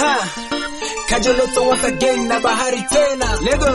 Aha. Kajoloto once again na bahari tena. Lego.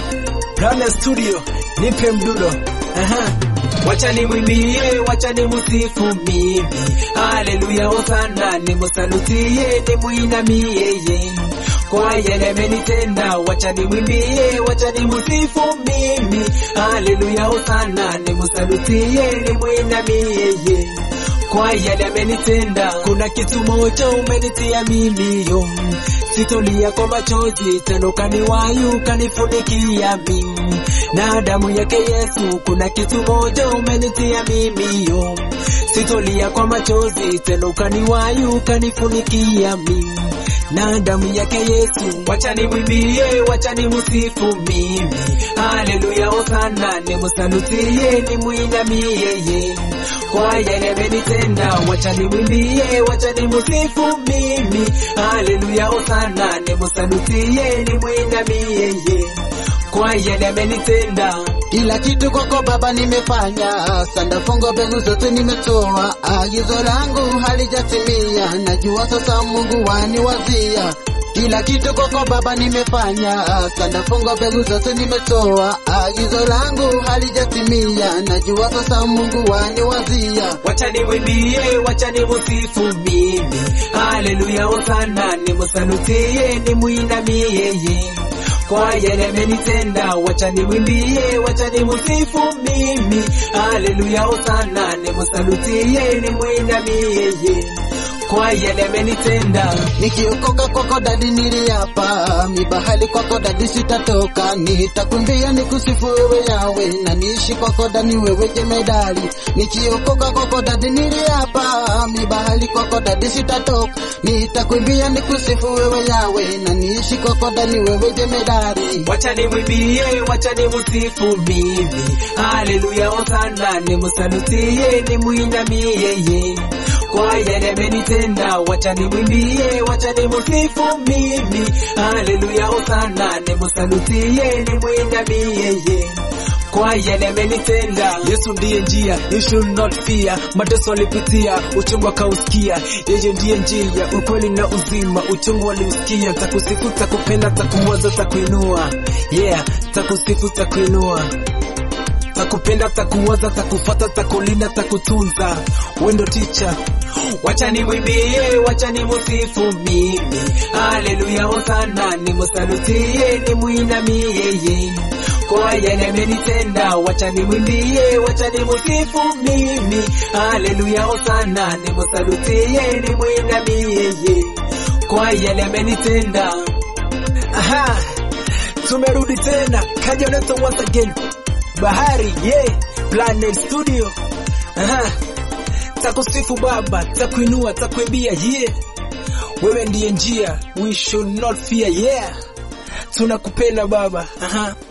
Brand Studio. Nipe mdudo. Aha. Wacha nimwimbie, wacha nimusifu mimi. Haleluya, hosana, nimusalutie, nimuinamie yeye. Kwa yale amenitenda, wacha nimwimbie, wacha nimusifu mimi. Haleluya, hosana, nimusalutie, nimuinamie yeye kwa yale amenitenda. Kuna kitu moja umenitia mimi yo, sitolia kwa machozi tena, ukaniwayu ukanifunikia mimi na damu yake Yesu. Kuna kitu moja umenitia mimi yo, sitolia kwa machozi tena, ukaniwayu ukanifunikia mimi na damu yake Yesu. Wacha nimwimbie, wacha nimusifu mimi, haleluya, hosana, nimusalutie, nimuinamie yeye kwa yale amenitenda. Wacha nimwimbie, wacha nimusifu mimi, haleluya, hosana, nimusalutie, nimuinamie yeye kwa yale amenitenda. Kila kitu kwako Baba nimefanya, sanda fungo mbegu zote nimetoa, agizo langu halijatimia, najua sasa Mungu waniwazia. Kila kitu kwako Baba nimefanya, sanda fungo mbegu zote nimetoa, agizo langu halijatimia, najua sasa Mungu waniwazia. Wacha nimwimbie, wacha nimusifu mimi, haleluya, hosana, nimusalutie, nimuinamie yeye kwa yale amenitenda. Wacha nimwimbie, wacha nimusifu mimi, haleluya, hosana, nimusalutie, nimuinamie yeye kwa yale amenitenda. Nikiokoka kwako dadi niliapa, mibahali kwako dadi sitatoka, nitakumbia nikusifu wewe Yawe, na niishi kwako dani wewe jemedali. Nikiokoka kwako dadi niliapa, mibahali kwako dadi sitatoka, nitakumbia nikusifu wewe Yawe, na niishi kwako dani wewe jemedali. Wacha nimwimbie, wacha nimusifu mimi, haleluya, hosana, nimusalutie, nimuinamie yeye kwa yale amenitenda. Wacha nimwimbie, wacha nimusifu mimi, haleluya, hosana, nimusalutie, nimuinamie yeye kwa yale amenitenda. Yesu ndiye njia, you should not fear. Mateso alipitia, uchungu akausikia. Yeye ndiye njia, ukweli na uzima, uchungu aliusikia. Takusifu, takupenda, takuwaza, takuinua. Yeah, takusifu, takuinua takupenda takuwaza takufata takulinda takutunza wendo ticha wacha nimwimbie wacha nimusifu mimi haleluya hosana nimusalutie nimuinamie yeye kwa yale amenitenda wacha nimwimbie wacha nimusifu mimi haleluya hosana nimusalutie nimuinamie yeye kwa yale amenitenda aha tumerudi tena kajoneto once again bahari yeah planet studio aha takusifu baba takuinua takuimbia yeah wewe ndiye njia we should not fear yeah tunakupenda baba aha